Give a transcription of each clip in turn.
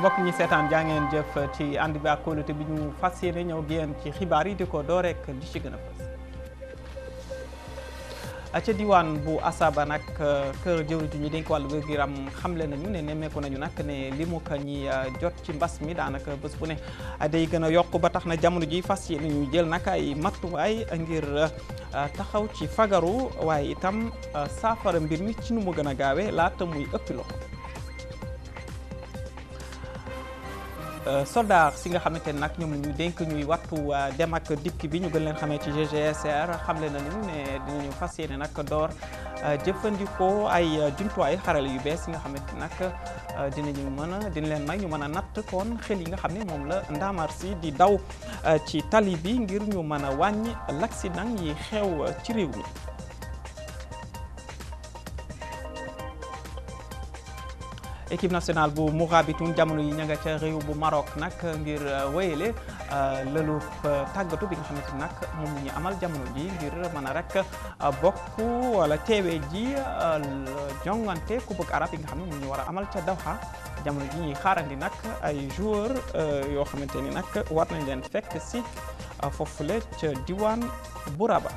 mbokk ñi seetaan jaa ngeen jëf ci ànd bi ak kóolute bi ñu fas yéene ñëw génn ci xibaar yi di ko doo rek di ci gën a fës ca diwaan bu Asaba nag kër jëwri ji ñu dénk wàllu wér-gu-yaram xamle nañu ne nemmeeku nañu nag ne li mu ko ñi jot ci mbas mi daanaka bés bu ne day gën a yokk ba tax na jamono ji fas yéene ñu jël nag ay matuwaay ngir taxaw ci fagaru waaye itam saafara mbir mi ci nu mu gën a gaawee laata muy ëppi loxo soldat si nga xamante ne nag ñoom la ñu dénk ñuy wattu dem ak dikk bi ñu gën leen xamee ci GGSR xamle nañu ne dinañu fas yéene nag door jëfandikoo ay jumtuwaay xarale yu bees yi nga xamante nag dinañu mën a dina leen may ñu mën a natt kon xel yi nga xam ne moom la ndaamaar si di daw ci tali bi ngir ñu mën a wàññi l'accident yi xew ci réew mi. équipe nationale bu Mourabitoun jamono yi ña nga ca réew bu Maroc nag ngir wéyale lëlu tàggatu bi nga xamante nag moom ñu amal jamono ji ngir mën a rek bokk wala teewee ji jongante Coupe arabe yi nga xam ne moom ñu war a amal ca Doha jamono ji ñuy xaarandi nag ay joueur yoo xamante ni nag war nañ leen fekk si foofule ca diwaan bu Rabat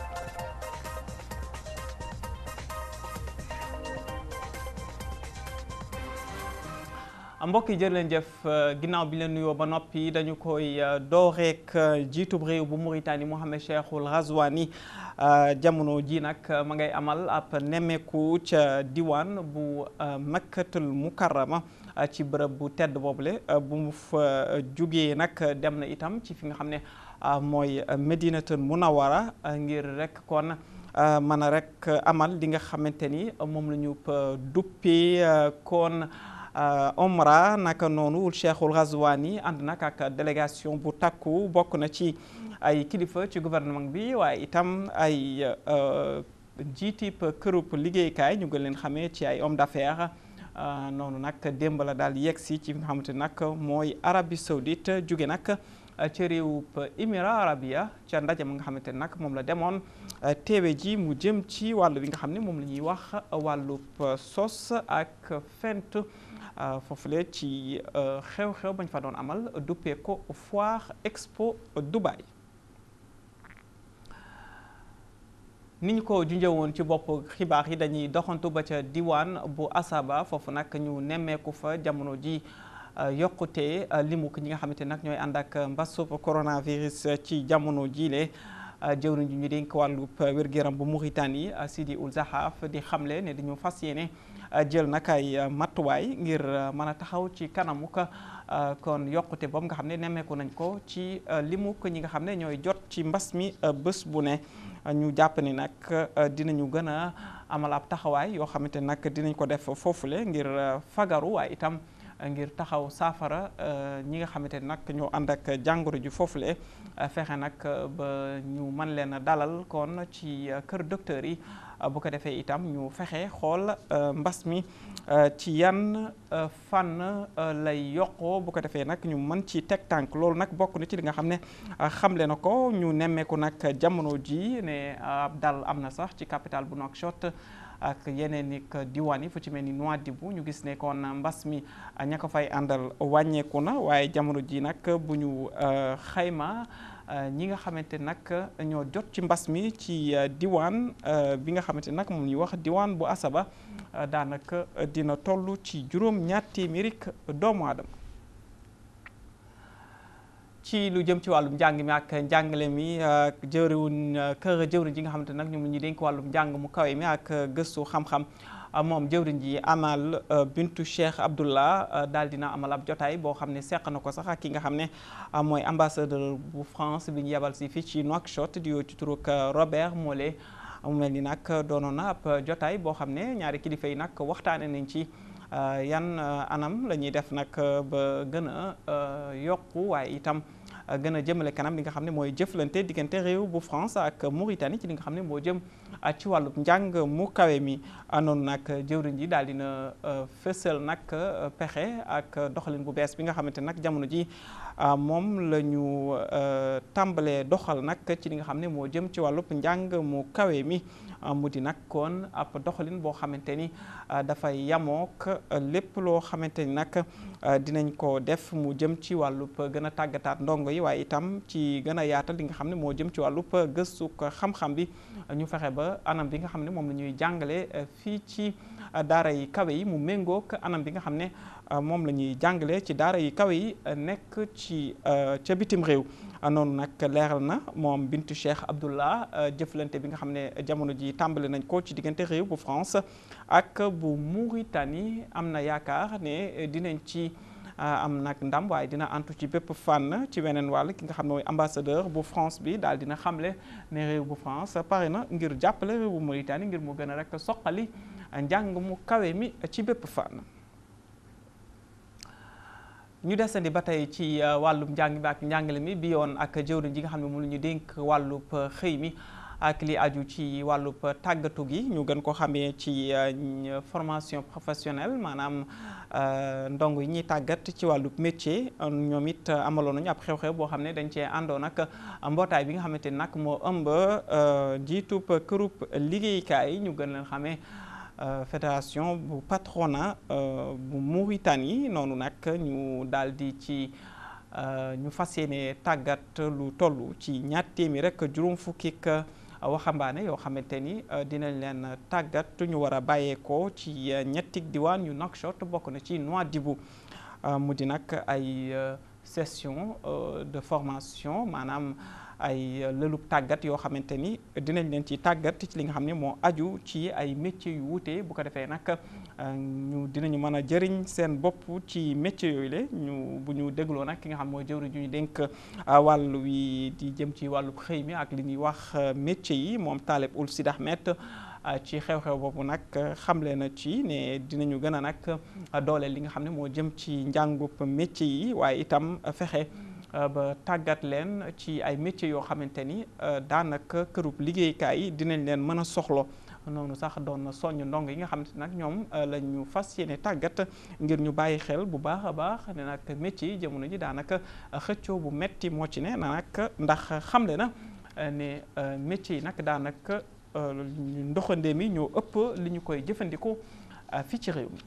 mbokk yi jërë leen jëf ginnaaw bi leen nuyoo ba noppi dañu koy dooreek jiitub réew bu Mauritanie Mohamed Cheikhul Ghazouani jamono ji nag ma ngay amal ab nemmeeku ca diwaan bu Makkatul Mukarrama ci bërëb bu tedd boobule bu mu fa jugee nag dem na itam ci fi nga xam ne mooy Medinatul Munawara ngir rek kon mën a rek amal li nga xamante ni moom la ñu duppee kon Omra naka noonu Cheikhul Ghazouani ànd nag ak délégation bu takku bokk na ci ay kilifa ci gouvernement bi waaye itam ay njiitib kërub liggéeykaay ñu gën leen xamee ci ay homme d'affaires noonu nag démb la daal yegg si ci nga xamante nag mooy Arabie Saoudite jóge nag ci réewub Émirats arabia ca ndaje ma nga xamante nag moom la demoon teewe ji mu jëm ci wàllu bi nga xam ne moom la ñuy wax wàllub sos ak fent foofule ci xew-xew bañ fa doon amal duppee ko foire expo Dubaï ni ñu ko junjee woon ci bopp xibaar yi dañuy doxantu ba ca diwaan bu Asaba foofu nag ñu nemmeeku fa jamono ji yokkute limu ñi nga xamante nag ñooy ànd ak mbasub coronavirus ci jamono jiile jëwriñ ji ñu dénk wàllu wér-gu-yaram bu Mauritanie Sidi Ould Zahaf di xamle ne dañu fas yéene jël nag ay matuwaay ngir mën a taxaw ci kanamu kon yokkute boobu nga xam ne nemmeeku nañ ko ci limu ñi nga xam ne ñooy jot ci mbas mi bés bu ne ñu jàpp ni nag dinañu gën a amal ab taxawaay yoo xamante nag dinañ ko def foofule ngir fagaru waaye itam ngir taxaw saafara ñi nga xamante ne nag ñoo ànd ak jàngoro ji foofule fexe nag ba ñu mën leen a dalal kon ci kër docteur yi bu ko defee itam ñu fexe xool mbas mi ci yan fànn lay yokkoo bu ko defee nag ñu mën ci teg tànk loolu nag bokk na ci li nga xam ne xamle na ko ñu nemmeeku nag jamono ji ne ab dal am na sax ci capitale bu Nouakchott ak yeneen i diwaan yi fu ci mel ni Nouadhibou ñu gis ne kon mbas mi ña ko fay àndal wàññeeku na waaye jamono ji nag bu ñu xayma ñi nga xamante nag ñoo jot ci mbas mi ci diwaan bi nga xamante nag moom ñuy wax diwaan bu Asaba daanaka dina toll ci juróom ñaar téeméeri doomu aadama ci lu jëm ci wàllum njàng mi ak njàngale mi jëwriwuñ kër jëwriñ ji nga xamante nag ñoom ñu dénk wàllum njàng mu kawe mi ak gëstu xam-xam moom jëwriñ ji amal bintu Cheikh Abdullah daal dina amal ab jotaay boo xam ne seq na ko sax ak ki nga xam ne mooy ambassadeur bu France bi ñu yebal si fii ci Nouakchott di yoo ci turuk Robert Mollet mu mel ni nag doonoon na ab jotaay boo xam ne ñaari kilifa yi nag waxtaane nañ ci yan anam la ñuy def nag ba gën a yokku waaye itam gën a jëmale kanam li nga xam ne mooy jëflante diggante réew bu France ak Mauritanie ci li nga xam ne moo jëm ci wàllu njàng mu kawe mi noonu nag jëwriñ ji daal dina fësal nag pexe ak doxalin bu bees bi nga xamante nag jamono ji moom la ñu tàmbalee doxal nag ci li nga xam ne moo jëm ci wàllub njàng mu kawe mi mu di nag kon ab doxalin boo xamante ni dafay yamook lépp loo xamante ni nag dinañ ko def mu jëm ci wàllub gën a tàggataat ndongo yi waaye itam ci gën a yaatal li nga xam ne moo jëm ci wàllub gëstu xam-xam bi ñu fexe ba anam bi nga xam ne moom la ñuy jàngale fii ci daara yi kawe yi mu méngook anam bi nga xam ne moom la ñuy jàngale ci daara yi kawe yi nekk ci ca bitim réew noonu nag leeral na moom Bintu Cheikh Abdullah jëflante bi nga xam ne jamono ji tàmbali nañ ko ci diggante réew bu France ak bu Mauritanie am na yaakaar ne dinañ ci am nag ndam waaye dina antu ci bépp fànn ci weneen wàll ki nga xam ne mooy ambassadeur bu France bi daal dina xamle ne réew bu France pare na ngir jàppale réew bu Mauritanie ngir mu gën a rek soqali njàng mu kawe mi ci bépp fànn. ñu desandi ba tey ci wàllum njàng mi ak njàngale mi bi yoon ak jëwriñ ji nga xam ne moom la ñu dénk wàllub xëy mi ak li aju ci wàllub tàggatu gi ñu gën ko xamee ci formation professionnelle maanaam ndongo yi ñuy tàggat ci wàllub métier ñoom it amaloon nañu ab xew-xew boo xam ne dañ cee àndoon ak mbootaay bi nga xamante ni nag moo ëmb jiitub kërub liggéeykaay yi ñu gën leen xamee fédération bu patronat bu Mauritanie noonu nag ñu daal di ci ñu fas yéene tàggat lu toll ci ñaar téeméer rek juróom fukki waxambaane yoo xamante ni dinañ leen tàggat ñu war a bàyyeekoo ci ñetti diwaan yu Nouakchott bokk na ci Nouadhibou mu di nag ay session de formation maanaam ay lëlub tàggat yoo xamante ni dinañ leen ci tàggat ci li nga xam ne moo aju ci ay métiers yu wuute bu ko defee nag ñu dinañu mën a jëriñ seen bopp ci métiers yooyu le ñu bu ñu dégloo nag ki nga xam mooy jëwriñ ju ñu dénk wàll wi di jëm ci wàllu xëy mi ak li ñuy wax métiers yi moom Taleb Ould Sid Ahmed ci xew-xew boobu nag xamle na ci ne dinañu gën a nag dooleel li nga xam ne moo jëm ci njàngub métiers yi waaye itam fexe ba tàggat leen ci ay métiers yoo xamante ni daanaka kërub liggéeykaay yi dinañ leen mën a soxlo noonu sax doon na soññ ndong yi nga xamante nag ñoom la ñu fas yéene tàggat ngir ñu bàyyi xel bu baax a baax ne nag métiers yi jamono ji daanaka xëccoo bu metti moo ci ne nag ndax xamle na ne métiers yi nag daanaka ndoxandee mi ñoo ëpp li ñu koy jëfandikoo fii ci réew mi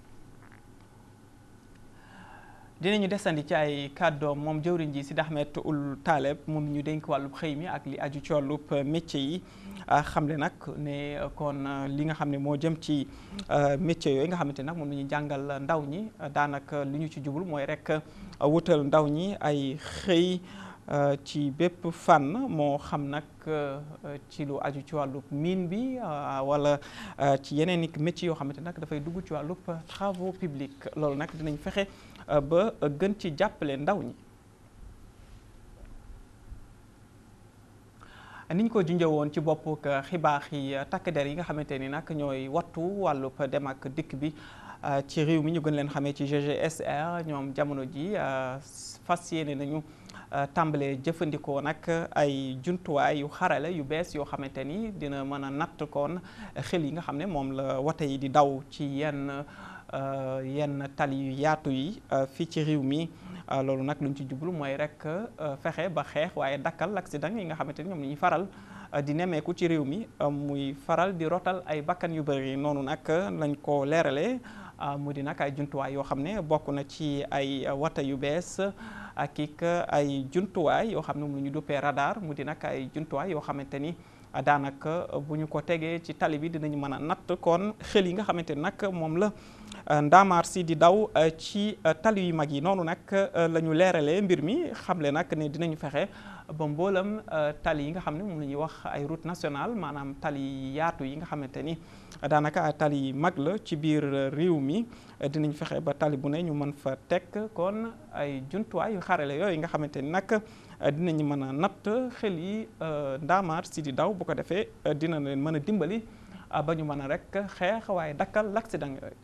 dinañu desandi ci ay kàddoom moom jëwriñ ji Sid Ahmed Ould Taleb moom ñu dénk wàllub xëy mi ak li aju ci wàllub métier yi xamle nag ne kon li nga xam ne moo jëm ci métier yooyu nga xamante nag moom la ñuy jàngal ndaw ñi daanaka li ñu ci jublu mooy rek wutal ndaw ñi ay xëy ci bépp fànn moo xam nag ci lu aju ci wàllub mine bi wala ci yeneen i métiers yoo xamante nag dafay dugg ci wàllub travaux publics loolu nag dinañ fexe ba gën ci jàppale ndaw ñi niñ ko junjee woon ci bopp xibaar yi takk der yi nga xamante ni nag ñooy wattu wàllub dem ak dikk bi ci réew mi ñu gën leen xamee ci GGSR ñoom jamono ji fas yéene nañu tàmbalee jëfandikoo nag ay jumtuwaay yu xarale yu bees yoo xamante ni dina mën a natt koon xel yi nga xam ne moom la wate yi di daw ci yenn yenn tali yu yaatu yi fii ci réew mi loolu nag luñ ci jublu mooy rek fexe ba xeex waaye dakkal accident yi nga xamante ni ñoom la ñuy faral di nemmeeku ci réew mi muy faral di rotal ay bakkan yu bëri noonu nag lañ ko leeralee mu di nag ay jumtuwaay yoo xam ne bokk na ci ay wata yu bees ak ik ay jumtuwaay yoo xam ne mu ñu duppee radar mu di nag ay jumtuwaay yoo xamante ni daanaka bu ñu ko tegee ci tali bi dinañu mën a natt kon xel yi nga xamante ni nag moom la ndaamaar si di daw ci tali yu mag yi noonu nag la ñu leeralee mbir mi xamle nag ne dinañu fexe ba mboolam tali yi nga xam ne moom la ñuy wax ay route nationale maanaam tali yaatu yi nga xamante ni daanaka ay tali yi mag la ci biir réew mi dinañ fexe ba tali bu ne ñu mën fa teg kon ay jumtuwaay yu xarale yooyu nga xamante ni nag dinañu mën a natt xel yi ndaamaar si di daw bu ko defee dina leen mën a dimbali ba ñu mën a rek xeex waaye dakkal l'accident yooyu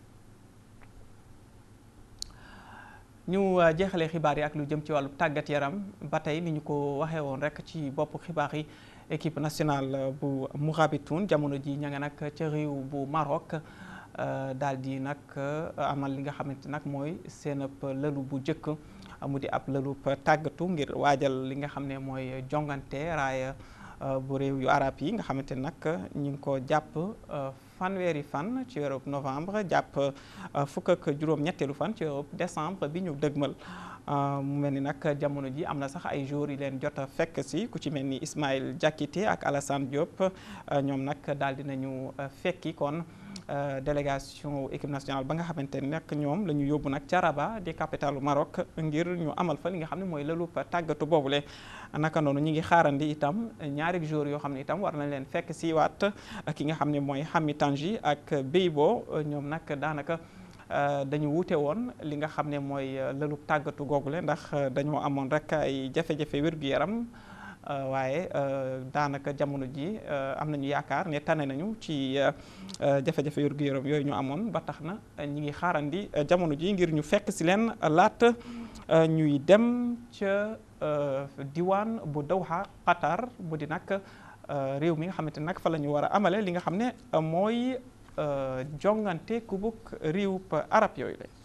ñu jeexalee xibaar yi ak lu jëm ci wàllu tàggat yaram ba tey ni ñu ko waxee woon rek ci bopp xibaar yi équipe nationale bu Mourabitoun jamono ji ña nga nag ca réew bu Maroc daal di nag amal li nga xamante nag mooy seen lëlu bu njëkk mu di ab lëlub tàggatu ngir waajal li nga xam ne mooy jongante raaya bu réew yu arab yi nga xamante nag ñu ngi ko jàpp fanweeri fan ci weeru novembre jàpp fukk ak juróom-ñetteelu fan ci weeru décembre bi ñu dëgmal mu mel ni nag jamono ji am na sax ay jours yi leen jot a fekk si ku ci mel ni Ismaël Diakité ak Alassane Diop ñoom nag daal dinañu fekki kon délégation équipe nationale ba nga xamante ni nag ñoom la ñu yóbbu nag ca Rabat di capitalu Maroc ngir ñu amal fa li nga xam ne mooy lëlub tàggatu boobule naka noonu ñi ngi xaarandi itam ñaari jours yoo xam ne itam war nañ leen fekk si waat ki nga xam ne mooy Hami Tangi ak Beibo ñoom nag daanaka dañu wuute woon li nga xam ne mooy lëlub tàggatu googule ndax dañoo amoon rek ay jafe-jafe wér-gu-yaram waaye daanaka jamono ji am nañu yaakaar ne tane nañu ci jafe-jafe wér-gu-yaram yooyu ñu amoon ba tax na ñi ngi xaarandi jamono ji ngir ñu fekk si leen laata ñuy dem ca diwaan bu Doha Qatar bu di nag réew mi nga xamante nag fa la ñu war a amale li nga xam ne mooy jongante kubuk réew arab yooyu la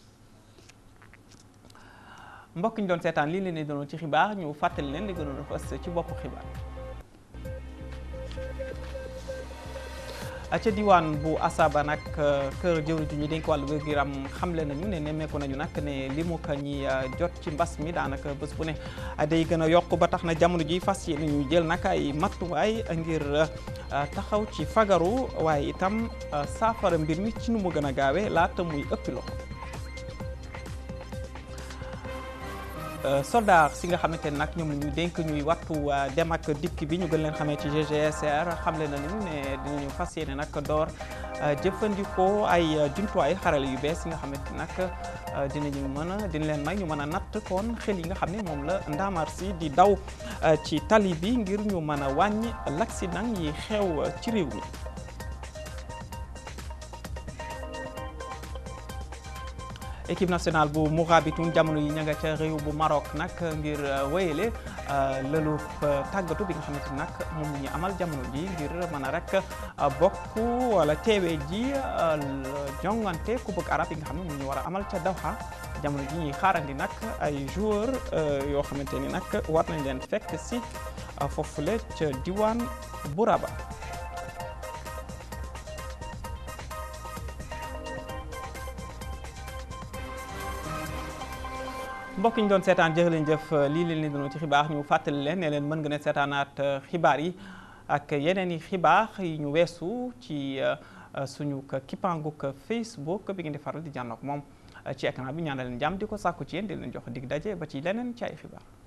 mbokk ñu doon seetaan lii leen di doon ci xibaar ñu fàttali leen li gënoon a fës ci boppu xibaar ca diwaan bu Asaba nag kër jëwri ju ñu dénk wàllu wér-gu-yaram xamle nañu ne nemmeeku nañu nag ne li mu ko ñi jot ci mbas mi daanaka bés bu ne day gën a yokk ba tax na jamono ji fas yéene ñu jël nag ay matuwaay ngir taxaw ci fagaru waaye itam saafara mbir mi ci nu mu gën a gaawee laata muy ëppi loxo soldat si nga xamante ne nag ñoom la ñu dénk ñuy wattu dem ak dikk bi ñu gën leen xamee ci GGSR xamle nañu ne dinañu fas yéene nag door jëfandikoo ay jumtuwaay xarale yu bees yi nga xamante nag dinañu mën a dina leen may ñu mën a natt kon xel yi nga xam ne moom la ndaamaar si di daw ci tali bi ngir ñu mën a wàññi l'accident yi xew ci réew mi. équipe nationale bu Mourabitoun jamono yi ña nga ca réew bu Maroc nag ngir wéyale lëlu tàggatu bi nga xamante nag moom la ñu amal jamono ji ngir mën a rek bokk wala teewee ji jongante coupe arabe yi nga xam ne moom ñu war a amal ca Doha jamono ji ñuy xaarandi nag ay joueur yoo xamante ni nag war nañ leen fekk si foofule ca diwaan bu Rabat mbokk ñu doon seetaan jërë leen jëf lii leen leen doon ci xibaar ñu fàttali leen ne leen mën nga ne seetaanaat xibaar yi ak yeneen i xibaar yi ñu weesu ci suñu kippaanguk Facebook bi ngeen di faral di jànnoog moom ci écran bi ñaanal leen jàmm di ko sàkku ci yéen di leen jox dig daje ba ci leneen ci ay xibaar